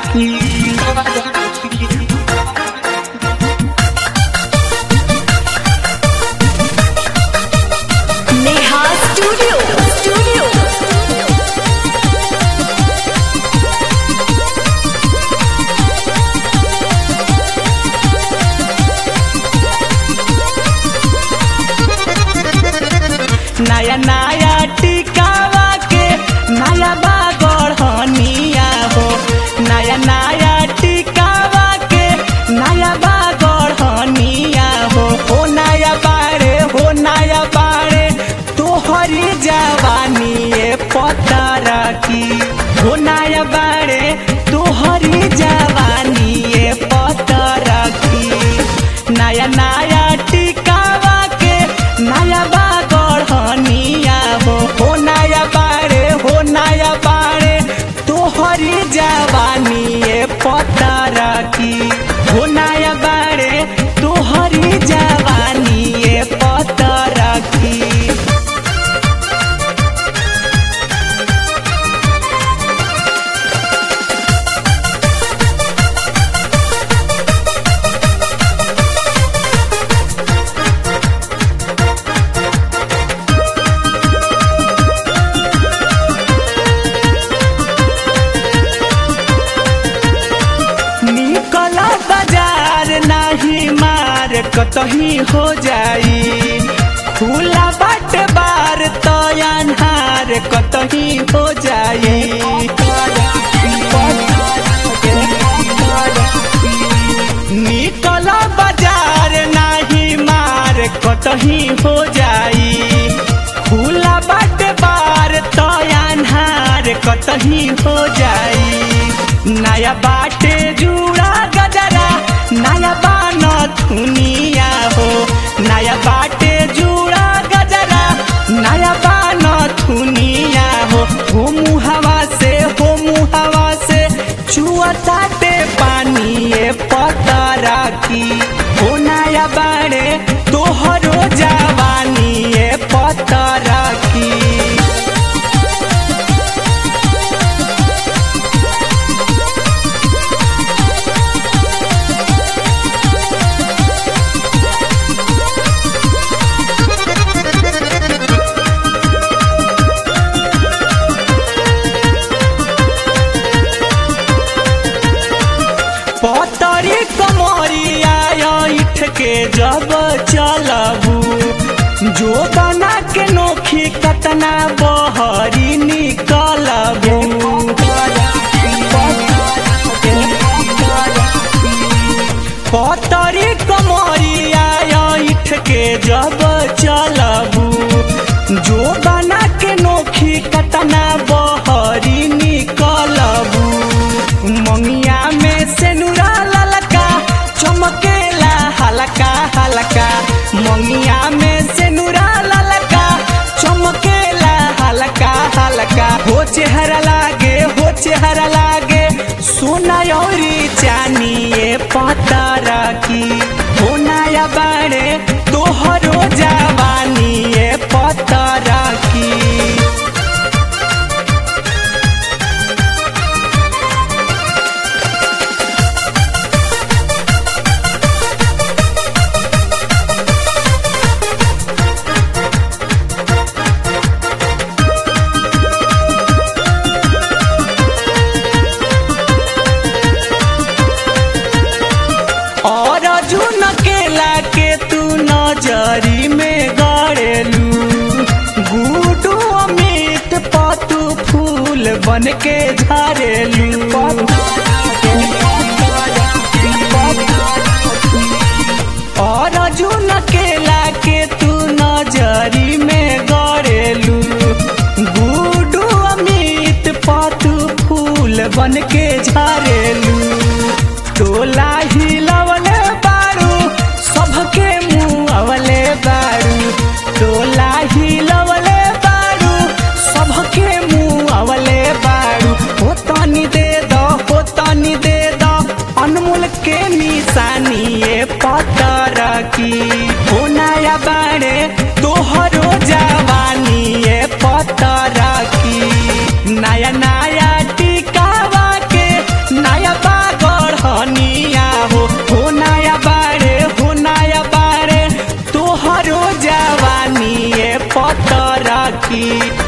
राखी Neha studio studio नया नया टिकावा के नया बागढ़निया हो नया नया टिकावा के नया बागढ़निया हो हो नया बारे हो नया बारे तोहरी जवानी ए पता रखी हो नया बारे तोहरी जवानी ए पता रखी नया नया टिकावा के नया बागढ़निया हो हो नया बारे हो नया बारे तोहरी जवानी ए पता रखी हो नया बारे तोहरी जवानी ए पता रखी निकल बाजार नाही मार कतही हो जाई खुला बाट बार तो अन्हार कतही हो जाई निकल बाजार नाही मार कतही हो जाई खुला बाट बार तो अन्हार कतही हो जाई नया बाटे जुड़ा गजरा नया बान थुनिया हो नया बाटे जुड़ा गजरा नया बान थुनिया हो हो मुहवा से हो मुहवा से चुअताटे पानी ए पता राखी हो नया बाड़े तोहरो जवानी ए पता राखी पतरी कमरिया इठ के जब चलबू जो बना के नोखी कतना बहरी निकलबू पतरी कमरिया इठ के जब चलबू जो बना के नोखी कतना बहरी निकलबू मंगिया में से नुरा ललका चमकेला हलका हलका मंगिया में से नुरा ललका चमकेला हलका हलका हो चेहरा लागे हो चेहरा लागे सोना औरी चानी ए पता राखी हो नया बाड़े तोहरो जवानी ए पता राखी और जुन केला के तू नजरी में गड़ेलू गुडू अमित पतू फूल बन के झरेलू और जुन केला के तू नजरी में गड़ेलू गुडू अमित पतू फूल बन के झरेलू टोला हिलवले बारू सबके मुँह अवले बारू टोला हिलवले बारू सबके मुँह अवले बारू हो तनी दे दो हो तनी दे दो अनमोल के निशानी ये पतर की हो नया बाड़े तोहरो जवानी ये पतर की नया नया टिकावा के नया की